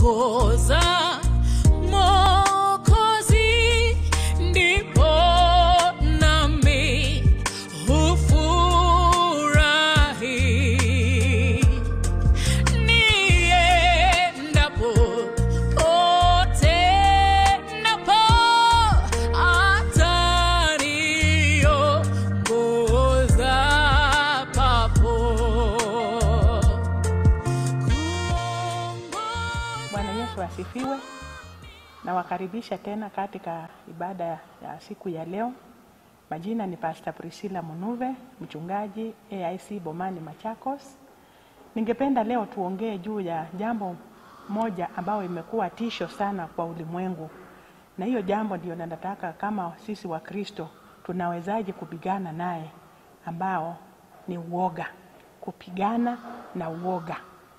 kumwongoza Mwokozi, ndipo nami hufurahi niendapo pote napo ataniongoza papo Bwana Yesu asifiwe. Nawakaribisha tena katika ibada ya siku ya leo. Majina ni Pastor Priscilla Munuve, mchungaji AIC Bomani Machakos. Ningependa leo tuongee juu ya jambo moja ambayo imekuwa tisho sana kwa ulimwengu, na hiyo jambo ndio nataka kama sisi wa Kristo tunawezaje kupigana naye, ambao ni uoga, kupigana na uoga.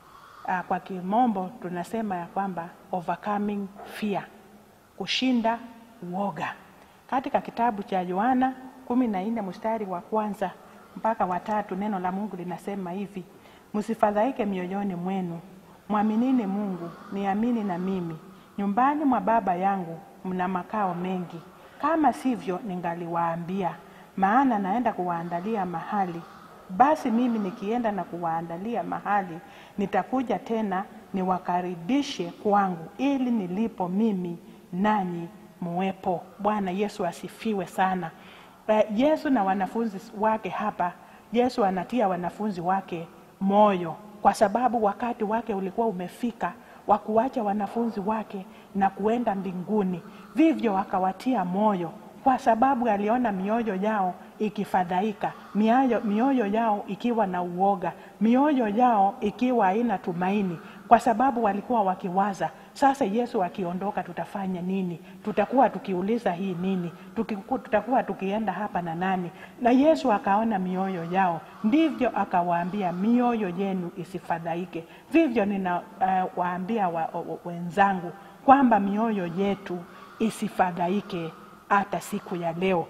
Ah, kwa kimombo tunasema ya kwamba overcoming fear, kushinda uoga. Katika kitabu cha Yohana kumi na nne mstari wa kwanza mpaka watatu neno la Mungu linasema hivi: msifadhaike mioyoni mwenu, mwaminini Mungu, niamini na mimi. Nyumbani mwa Baba yangu mna makao mengi, kama sivyo ningaliwaambia, maana naenda kuwaandalia mahali basi mimi nikienda na kuwaandalia mahali, nitakuja tena niwakaribishe kwangu, ili nilipo mimi nanyi muwepo. Bwana Yesu asifiwe sana. Eh, Yesu na wanafunzi wake hapa, Yesu anatia wanafunzi wake moyo, kwa sababu wakati wake ulikuwa umefika wa kuwacha wanafunzi wake na kuenda mbinguni. Vivyo akawatia moyo kwa sababu aliona mioyo yao ikifadhaika, mioyo, mioyo yao ikiwa na uoga, mioyo yao ikiwa haina tumaini, kwa sababu walikuwa wakiwaza, sasa Yesu akiondoka tutafanya nini? Tutakuwa tukiuliza hii nini? Tukiku, tutakuwa tukienda hapa na nani? Na Yesu akaona mioyo yao, ndivyo akawaambia, mioyo yenu isifadhaike. Vivyo ninawaambia uh, wa, wa, wenzangu kwamba mioyo yetu isifadhaike hata siku ya leo.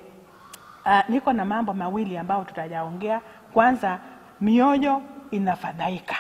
Uh, niko na mambo mawili ambayo tutayaongea. Kwanza, mioyo inafadhaika,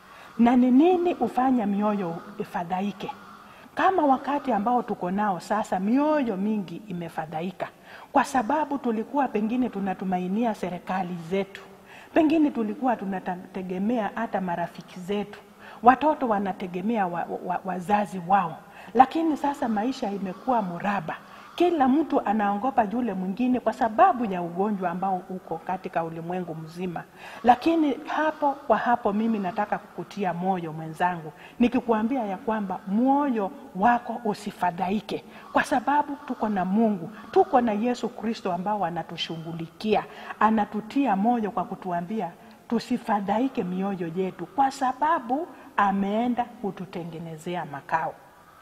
na ni nini hufanya mioyo ifadhaike? Kama wakati ambao tuko nao sasa, mioyo mingi imefadhaika kwa sababu tulikuwa pengine tunatumainia serikali zetu, pengine tulikuwa tunategemea hata marafiki zetu, watoto wanategemea wa, wa, wazazi wao, lakini sasa maisha imekuwa muraba kila mtu anaogopa yule mwingine kwa sababu ya ugonjwa ambao uko katika ulimwengu mzima. Lakini hapo kwa hapo, mimi nataka kukutia moyo mwenzangu, nikikuambia ya kwamba moyo wako usifadhaike, kwa sababu tuko na Mungu, tuko na Yesu Kristo ambao anatushughulikia, anatutia moyo kwa kutuambia tusifadhaike mioyo yetu, kwa sababu ameenda kututengenezea makao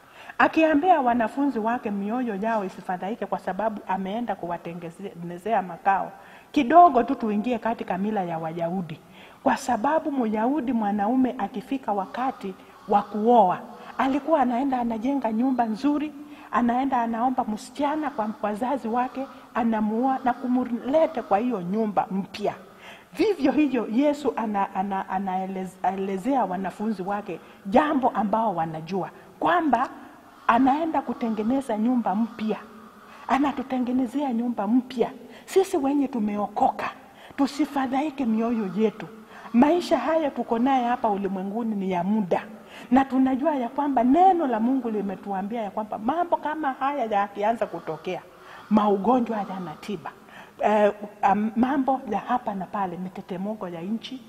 akiambia wanafunzi wake mioyo yao isifadhaike kwa sababu ameenda kuwatengenezea makao. Kidogo tu tuingie katika mila ya Wayahudi, kwa sababu Myahudi mwanaume akifika wakati wa kuoa alikuwa anaenda anajenga nyumba nzuri, anaenda anaomba msichana kwa wazazi wake, anamuoa na kumlete kwa hiyo nyumba mpya. Vivyo hivyo Yesu anaelezea ana, ana wanafunzi wake jambo ambao wanajua kwamba anaenda kutengeneza nyumba mpya, anatutengenezea nyumba mpya. Sisi wenye tumeokoka tusifadhaike mioyo yetu. Maisha haya tuko naye hapa ulimwenguni ni ya muda, na tunajua ya kwamba neno la Mungu limetuambia ya kwamba mambo kama haya yakianza kutokea, maugonjwa hayana tiba, eh, um, mambo ya hapa na pale, mitetemeko ya nchi,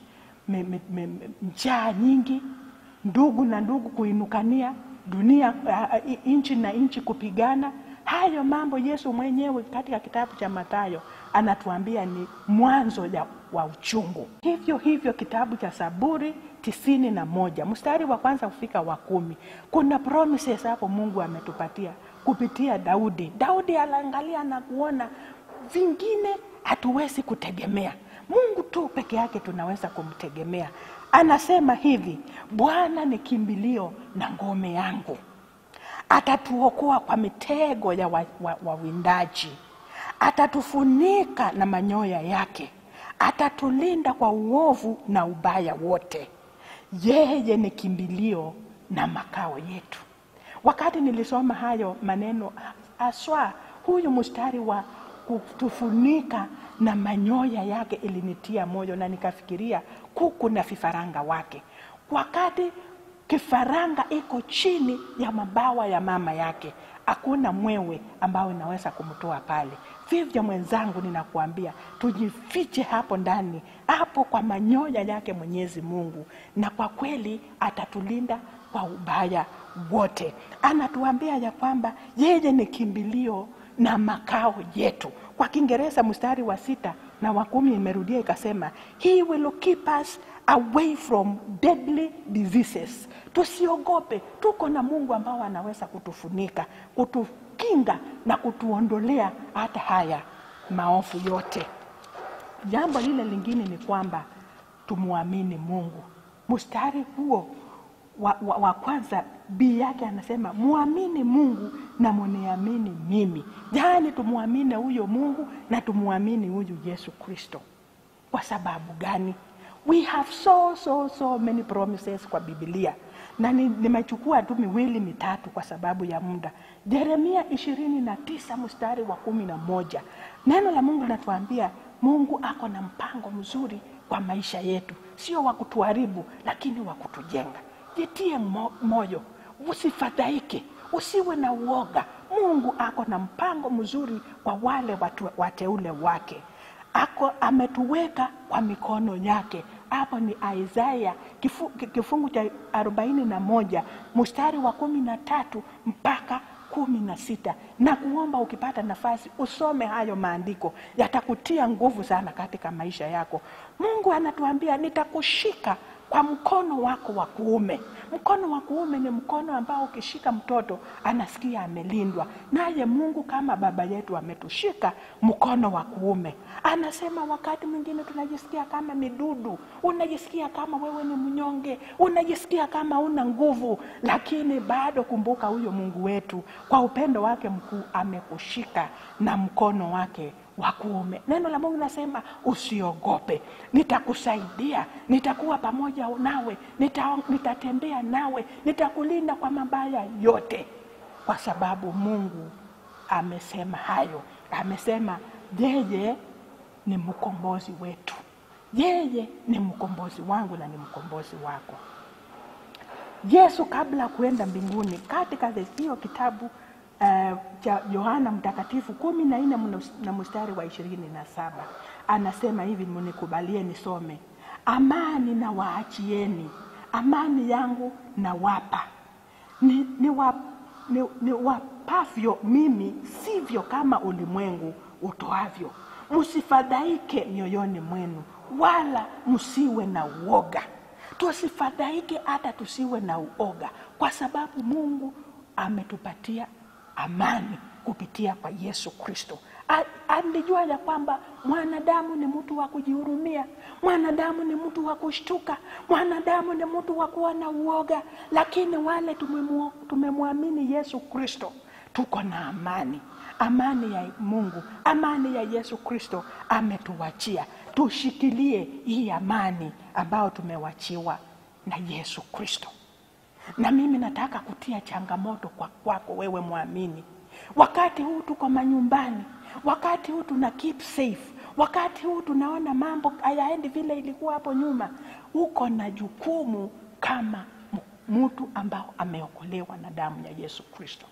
njaa nyingi, ndugu na ndugu kuinukania dunia uh, nchi na nchi kupigana. Hayo mambo Yesu mwenyewe katika kitabu cha Mathayo anatuambia ni mwanzo ya, wa uchungu. Hivyo hivyo kitabu cha Zaburi tisini na moja mstari wa kwanza kufika wa kumi kuna promises hapo Mungu ametupatia kupitia Daudi. Daudi aliangalia na kuona vingine hatuwezi kutegemea Mungu tu peke yake tunaweza kumtegemea. Anasema hivi, Bwana ni kimbilio na ngome yangu, atatuokoa kwa mitego ya wawindaji, wa, wa atatufunika na manyoya yake, atatulinda kwa uovu na ubaya wote. Yeye ni kimbilio na makao yetu. Wakati nilisoma hayo maneno aswa, huyu mstari wa kutufunika na manyoya yake ilinitia moyo, na nikafikiria kuku na vifaranga wake. Wakati kifaranga iko chini ya mabawa ya mama yake, hakuna mwewe ambao inaweza kumtoa pale. Vivyo mwenzangu, ninakuambia tujifiche hapo ndani, hapo kwa manyoya yake Mwenyezi Mungu, na kwa kweli atatulinda kwa ubaya wote. Anatuambia ya kwamba yeye ni kimbilio na makao yetu. Kwa Kiingereza mstari wa sita na wa kumi imerudia ikasema, he will keep us away from deadly diseases. Tusiogope, tuko na Mungu ambao anaweza kutufunika, kutukinga na kutuondolea hata haya maovu yote. Jambo lile lingine ni kwamba tumwamini Mungu. Mstari huo wa, wa, wa kwanza bii yake anasema mwamini Mungu na muniamini mimi, yaani tumwamini huyo Mungu na tumwamini huyu Yesu Kristo. Kwa sababu gani? We have so so so many promises kwa Biblia na ni- nimechukua tu miwili mitatu kwa sababu ya muda. Yeremia ishirini na tisa mstari wa kumi na moja neno la Mungu linatuambia Mungu ako na mpango mzuri kwa maisha yetu, sio wa kutuharibu, lakini wa kutujenga. Jitie mo, moyo, usifadhaike, usiwe na uoga. Mungu ako na mpango mzuri kwa wale watu, wateule wake ako ametuweka kwa mikono yake. Hapo ni Isaya kifu, ki- kifungu cha arobaini na moja mstari wa kumi na tatu mpaka kumi na sita na kuomba ukipata nafasi usome hayo maandiko, yatakutia nguvu sana katika maisha yako. Mungu anatuambia nitakushika kwa mkono wako wa kuume. Mkono wa kuume ni mkono ambao ukishika mtoto anasikia amelindwa, naye Mungu kama baba yetu ametushika mkono wa kuume. Anasema wakati mwingine tunajisikia kama midudu, unajisikia kama wewe ni mnyonge, unajisikia kama una nguvu, lakini bado kumbuka huyo Mungu wetu kwa upendo wake mkuu amekushika na mkono wake wa kuume. Neno la Mungu nasema usiogope, nitakusaidia, nitakuwa pamoja nawe, nita, nitatembea nawe, nitakulinda kwa mabaya yote, kwa sababu Mungu amesema hayo. Amesema yeye ni mkombozi wetu, yeye ni mkombozi wangu na ni mkombozi wako. Yesu kabla ya kuenda mbinguni, katika hiyo kitabu eh, cha Yohana Mtakatifu kumi na nne na mstari wa ishirini na saba anasema hivi, mnikubalie nisome: amani na waachieni, amani yangu na wapa ni, ni, wa, ni, ni wapavyo mimi, sivyo kama ulimwengu utoavyo. Msifadhaike mioyoni mwenu, wala msiwe na uoga. Tusifadhaike hata tusiwe na uoga, kwa sababu Mungu ametupatia amani kupitia kwa Yesu Kristo. A- Alijua ya kwamba mwanadamu ni mtu wa kujihurumia, mwanadamu ni mtu wa kushtuka, mwanadamu ni mtu wa kuwa na uoga, lakini wale tumemu- tumemwamini Yesu Kristo tuko na amani, amani ya Mungu, amani ya Yesu Kristo ametuwachia. Tushikilie hii amani ambayo tumewachiwa na Yesu Kristo na mimi nataka kutia changamoto kwa kwako wewe mwamini wakati huu tuko manyumbani wakati huu tuna keep safe wakati huu tunaona mambo hayaendi vile ilikuwa hapo nyuma uko na jukumu kama m- mtu ambao ameokolewa na damu ya yesu kristo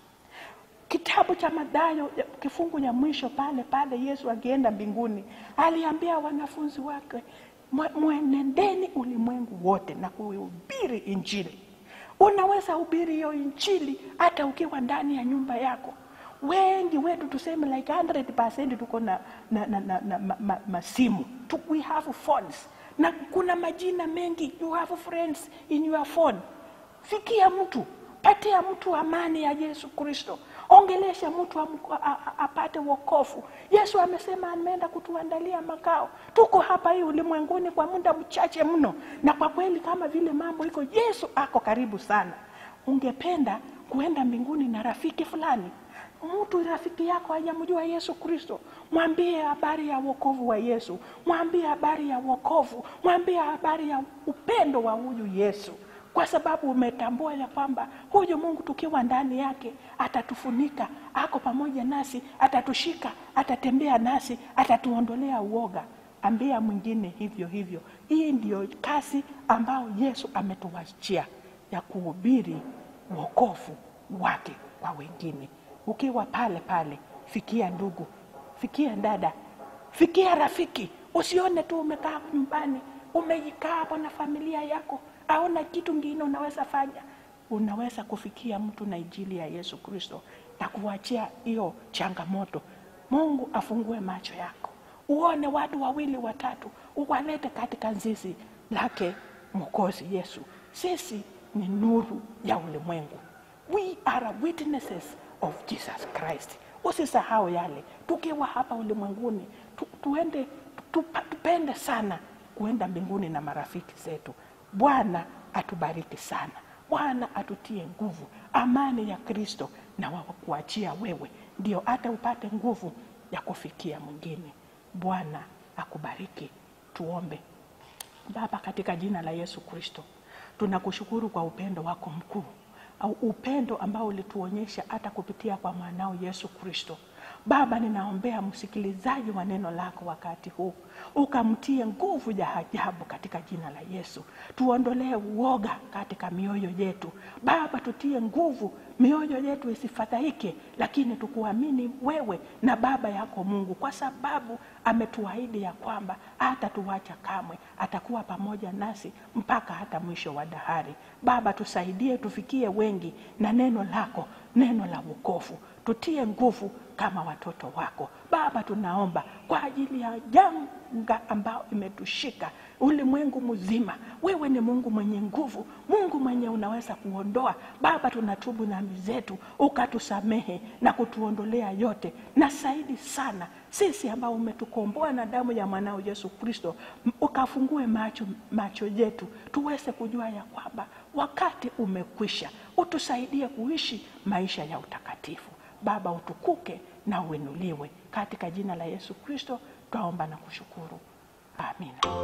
kitabu cha Mathayo ya- kifungu ya mwisho pale pale, Yesu akienda mbinguni aliambia wanafunzi wake, "Mwe- mwenendeni ulimwengu wote na kuhubiri Injili. Unaweza hubiri hiyo Injili hata ukiwa ndani ya nyumba yako. Wengi wetu tuseme like 100% tuko na, na, na, na, na ma, ma, masimu tu, we have phones na kuna majina mengi, you have friends in your phone. Fikia mtu patia mtu amani ya Yesu Kristo, ongelesha mtu amu- a- a- apate wokovu. Yesu amesema ameenda kutuandalia makao. Tuko hapa hii ulimwenguni kwa muda mchache mno, na kwa kweli kama vile mambo iko, Yesu ako karibu sana. Ungependa kuenda mbinguni na rafiki fulani mtu rafiki yako hajamjua Yesu Kristo, mwambie habari ya wokovu wa Yesu, mwambie habari ya wokovu, mwambie habari ya upendo wa huyu Yesu, kwa sababu umetambua ya kwamba huyu Mungu tukiwa ndani yake atatufunika, ako pamoja nasi, atatushika, atatembea nasi, atatuondolea uoga. Ambia mwingine hivyo hivyo. Hii ndiyo kazi ambayo Yesu ametuachia ya kuhubiri wokovu wake kwa wengine. Ukiwa pale pale, fikia ndugu, fikia dada, fikia rafiki. Usione tu umekaa nyumbani, umeikaa hapo na familia yako, aona kitu ngine unaweza fanya. Unaweza kufikia mtu na injili ya Yesu Kristo na kuachia hiyo changamoto. Mungu afungue macho yako, uone watu wawili watatu, uwalete katika zizi lake Mwokozi Yesu. Sisi ni nuru ya ulimwengu. We are witnesses of Jesus Christ. Usisahau yale, tukiwa hapa ulimwenguni tu, tuende tu, tupende sana kuenda mbinguni na marafiki zetu. Bwana atubariki sana. Bwana atutie nguvu, amani ya Kristo na wakuachia wewe, ndio hata upate nguvu ya kufikia mwingine. Bwana akubariki. Tuombe. Baba, katika jina la Yesu Kristo, tunakushukuru kwa upendo wako mkuu, au upendo ambao ulituonyesha hata kupitia kwa mwanao Yesu Kristo. Baba, ninaombea msikilizaji wa neno lako wakati huu, ukamtie nguvu ya ajabu katika jina la Yesu. Tuondolee uoga katika mioyo yetu Baba, tutie nguvu, mioyo yetu isifadhaike, lakini tukuamini wewe na Baba yako Mungu, kwa sababu ametuahidi ya kwamba hata tuwacha kamwe, atakuwa pamoja nasi mpaka hata mwisho wa dahari. Baba, tusaidie tufikie wengi na neno lako, neno la wokovu, tutie nguvu kama watoto wako Baba. Tunaomba kwa ajili ya janga ambao imetushika ulimwengu mzima. Wewe ni Mungu mwenye nguvu, Mungu mwenye unaweza kuondoa. Baba, tunatubu dhambi zetu, ukatusamehe na kutuondolea yote, na zaidi sana sisi ambao umetukomboa na damu ya mwanao Yesu Kristo, ukafungue macho, macho yetu tuweze kujua ya kwamba wakati umekwisha. Utusaidie kuishi maisha ya utakatifu. Baba, utukuke na uinuliwe katika jina la Yesu Kristo, twaomba na kushukuru, amina.